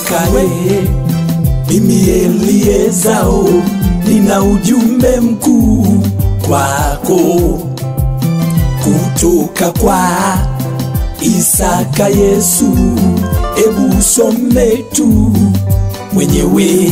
Isakae, mimi Eliezao, nina ujumbe mkuu kwako kutoka kwa Isaka Yesu. Ebu usome tu mwenyewe,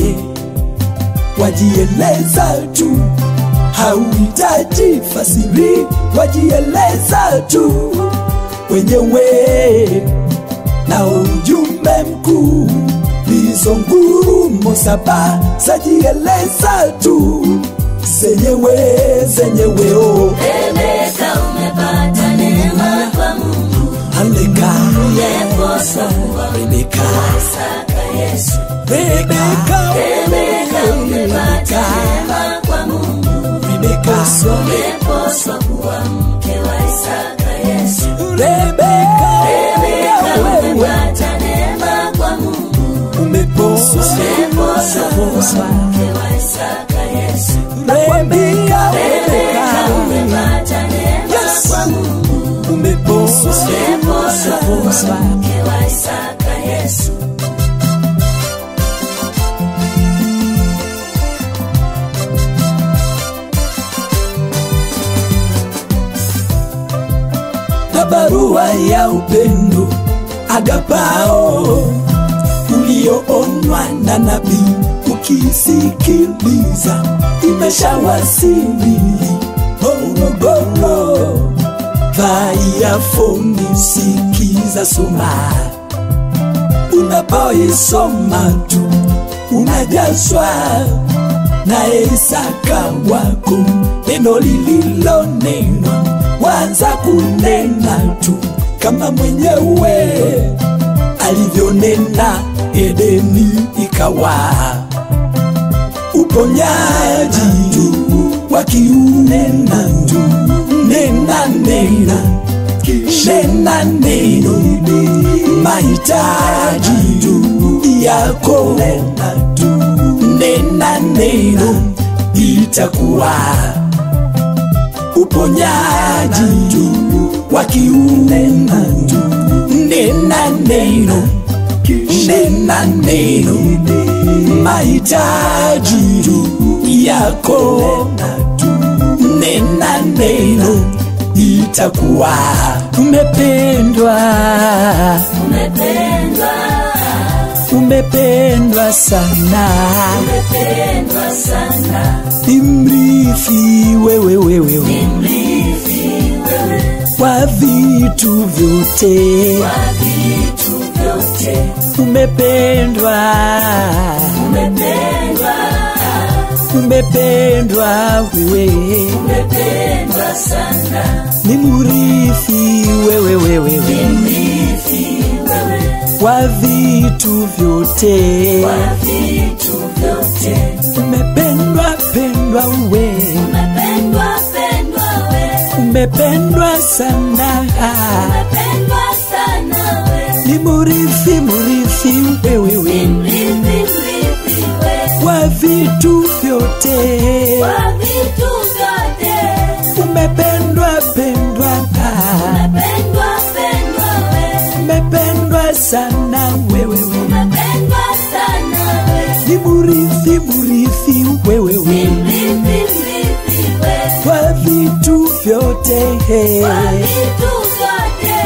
wajieleza tu, hauhitaji fasiri, wajieleza tu wenyewe na ujumbe mkuu. Hizo ngurumo saba zajieleza tu zenyewe zenyewe, oh. Rebeka umepata neema kwa Mungu, Haleluya, umeposwa kuwa Rebeka, Isaka Yesu. Rebeka, Rebeka umepata neema kwa Mungu, Rebeka, umeposwa kuwa mke wa Isaka Yesu. Rebeka, Rebeka wewe umepata neema kwa Mungu, umeposwa, umeposwa kuwa mke wa Isaka Yesu. Rebeka, Rebeka Rebeka, umepata neema Yes. kwa Mungu, umeposwa, umeposwa kuwa mke wa Isaka Yesu. na barua ya upendo agapao ulioonwa na nabii ukisikiliza imeshawasili Morogoro vaiafoni sikiza soma unapoisoma tu unajazwa na Isaka wako neno lililonenwa wanza kunena tu kama mwenyewe alivyonena Edeni ikawa uponyaji tu wakiunena tu nena nena nena neno mahitaji tu yako nena tu nena neno itakuwa uponyaji tu wakiunena tu nena neno nena neno mahitaji tu yako nena neno itakuwa umependwa Umependwa, umependwa sana umependwa sana, imrithi wewe wewe mrithi wewe wa vitu vyote wa vitu vyote. umependwa Umependwa, umependwa wewe umependwa sana, ni murithi wewe wewe mrithi wewe wa vitu vyote wa vitu vyote. umependwa pendwa we Umependwa, pendwa we, umependwa sana umependwa sana we, ni murithi murithi wewe we mrithi mrithi we, wa vitu vyote wa vitu vyote. umependwa pendwa Umependwa, pendwa we, umependwa sana wewe we umependwa sana we, ni murithi murithi wewe we mrithi mrithi we, wa vitu vyote wa vitu vyote.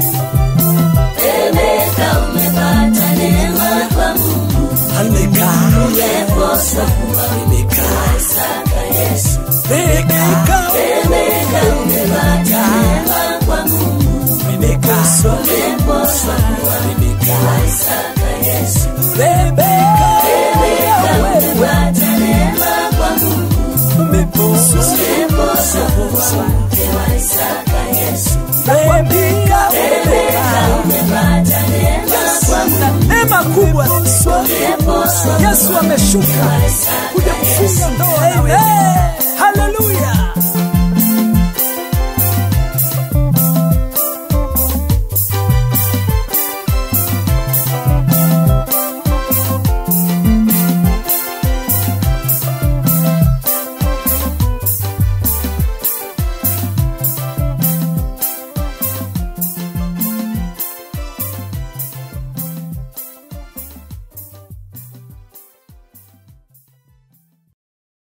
Rebeka umepata neema kwa Mungu, Haleluya. umeposwa kuwa Rebeka, Isaka Yesu. Rebeka, Rebeka umepata neema kwa Mungu, Rebeka, umeposwa kuwa Rebeka, Isaka Yesu. Rebeka, Rebeka umepata neema kwa Mungu, umeposwa, umeposwa kuwa mke wa Isaka Yesu. Rebeka, Rebeka umepata neema kwa Mungu, neema kubwa umeposwa Yesu ameshuka kuwa Isaka kuja Yesu. kufunga ndoa na wewe.